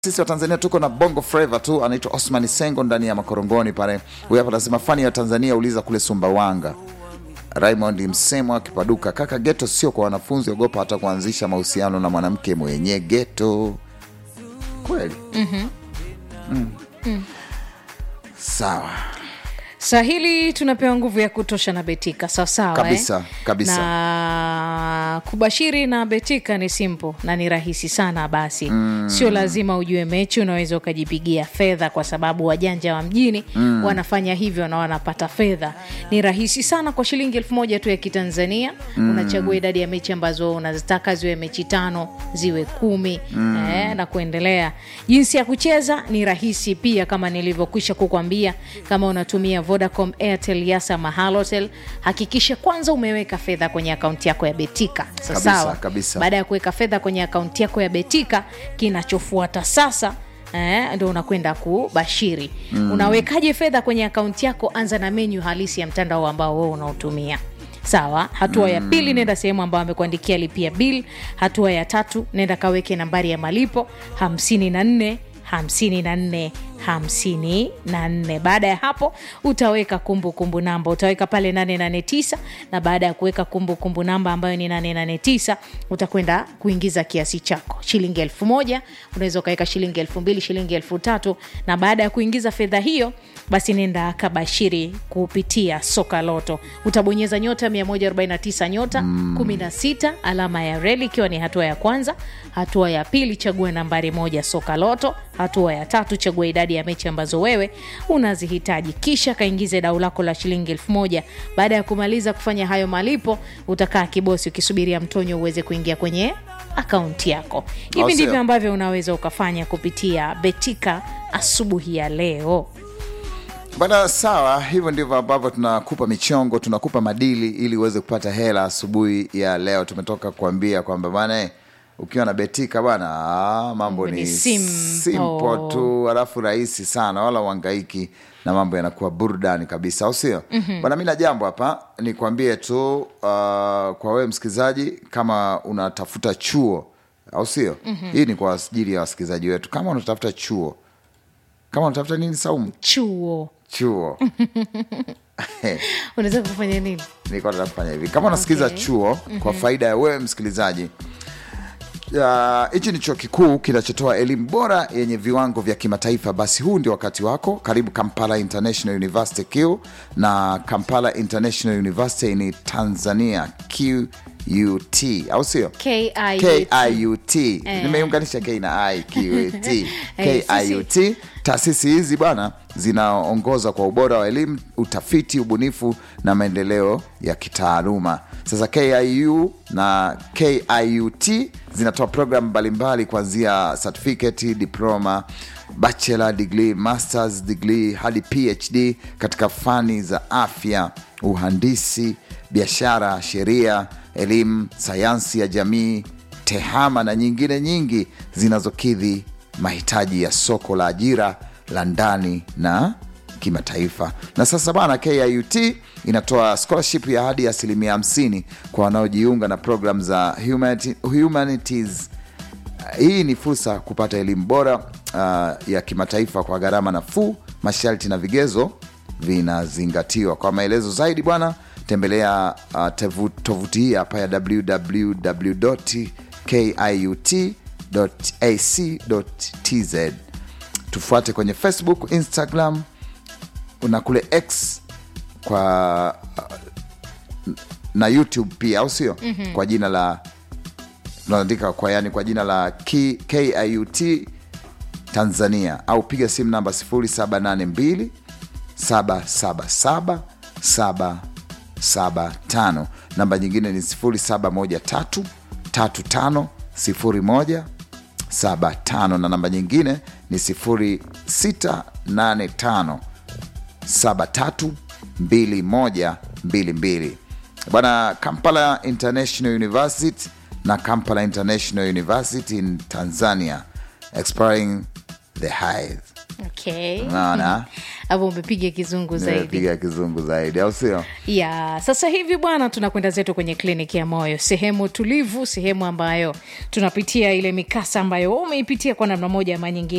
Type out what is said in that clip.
sisi wa Tanzania tuko na bongo flava tu, anaitwa Osman Sengo ndani ya makorongoni pale. Huyu hapa anasema fani ya Tanzania, uliza kule Sumbawanga. Raymond Msemwa Kipaduka, kaka, geto sio kwa wanafunzi, ogopa hata kuanzisha mahusiano na mwanamke mwenye geto. Kweli mm. Sawa Sahili tunapewa nguvu ya kutosha na Betika sawasawa, Kabisa, eh? kabisa. Na kubashiri na Betika ni simple na ni rahisi sana basi sio lazima ujue mechi, unaweza ukajipigia fedha kwa sababu wajanja wa mjini wanafanya hivyo na wanapata fedha. Ni rahisi sana kwa shilingi elfu moja tu ya Kitanzania unachagua idadi ya mechi ambazo unazitaka ziwe mechi tano ziwe kumi eh, na kuendelea. Jinsi ya kucheza ni rahisi pia, kama nilivyokwisha kukwambia, kama unatumia Vodacom, Airtel, Yasa, Mahalotel, hakikisha kwanza umeweka fedha kwenye akaunti yako ya Betika. Sa- Kabisa, Sawa. kabisa. Baada ya kuweka fedha kwenye akaunti yako ya Betika, kinachofuata sasa Eh, ndo unakwenda kubashiri. Unawekaje fedha kwenye akaunti yako? Anza na menyu halisi ya mtandao ambao wewe unaotumia. Sawa. Hatua ya pili, nenda sehemu ambayo amekuandikia lipia bill. Hatua ya tatu, nenda kaweke nambari ya malipo 54 54 54. Baada ya hapo utaweka kumbukumbu namba, utaweka pale 889 na baada ya kuweka kumbukumbu namba ambayo ni 889 utakwenda kuingiza kiasi chako shilingi elfu moja unaweza ukaweka shilingi elfu mbili shilingi elfu tatu na baada ya kuingiza fedha hiyo basi nenda kabashiri kupitia soka loto utabonyeza nyota 149 nyota 16 alama ya reli ikiwa ni hatua ya kwanza hatua ya pili chagua nambari moja soka loto hatua ya tatu chagua idadi ya mechi ambazo wewe unazihitaji kisha kaingize dau lako la shilingi elfu moja baada ya kumaliza kufanya hayo malipo utakaa kibosi ukisubiria mtonyo uweze kuingia kwenye akaunti yako Au hivi sio? ndivyo ambavyo unaweza ukafanya kupitia betika asubuhi ya leo bana. Sawa, hivyo ndivyo ambavyo tunakupa michongo, tunakupa madili ili uweze kupata hela asubuhi ya leo. Tumetoka kuambia kwamba bana, eh, ukiwa na Betika bana, ah, mambo Ni ni simple. simple tu, alafu rahisi sana, wala uhangaiki na mambo yanakuwa burudani kabisa, au sio? Bana, mi na jambo hapa nikwambie tu, uh, kwa wewe msikilizaji, kama unatafuta chuo, au sio? Hii ni kwa ajili ya wasikilizaji wetu, kama unatafuta chuo, kama unatafuta nini, Saumu? chuo chuo unaweza kufanya nini nilikuwa nataka kufanya hivi kama unasikiliza Okay. chuo kwa faida ya wewe msikilizaji ya, hichi ni chuo kikuu kinachotoa elimu bora yenye viwango vya kimataifa basi huu ndio wakati wako karibu kampala international university q na kampala international university ni tanzania qut au sio KIUT. KIUT nimeunganisha K na I QUT Eh, KIUT. Taasisi hizi bwana zinaongoza kwa ubora wa elimu, utafiti, ubunifu na maendeleo ya kitaaluma. Sasa KIU na KIUT zinatoa programu mbalimbali kuanzia certificate, diploma, bachelor degree, masters degree hadi PhD katika fani za afya, uhandisi, biashara, sheria, elimu, sayansi ya jamii, tehama na nyingine nyingi zinazokidhi mahitaji ya soko la ajira la ndani na kimataifa. Na sasa bana, KIUT inatoa scholarship ya hadi asilimia 50 kwa wanaojiunga na program za humanity, humanities. Hii ni fursa kupata elimu bora uh, ya kimataifa kwa gharama nafuu. Masharti na vigezo vinazingatiwa. Kwa maelezo zaidi bwana, tembelea uh, tevu- tovuti hii hapa ya www.kiut.ac.tz. Tufuate kwenye Facebook, Instagram na kule X kwa uh, na YouTube pia, au sio? Kwa jina la tunaandika kwa yani kwa jina la K- KIUT Tanzania au piga simu namba 0782 777 775. Namba nyingine ni 0713 35 01 75 na namba nyingine ni 0685 732122 bwana Kampala International University na Kampala International University in Tanzania expiring the highs okay. unaona hapo umepiga kizungu zaidi piga kizungu zaidi au sio ya sasa hivi bwana tunakwenda zetu kwenye kliniki ya moyo sehemu tulivu sehemu ambayo tunapitia ile mikasa ambayo umeipitia kwa namna moja ama nyingine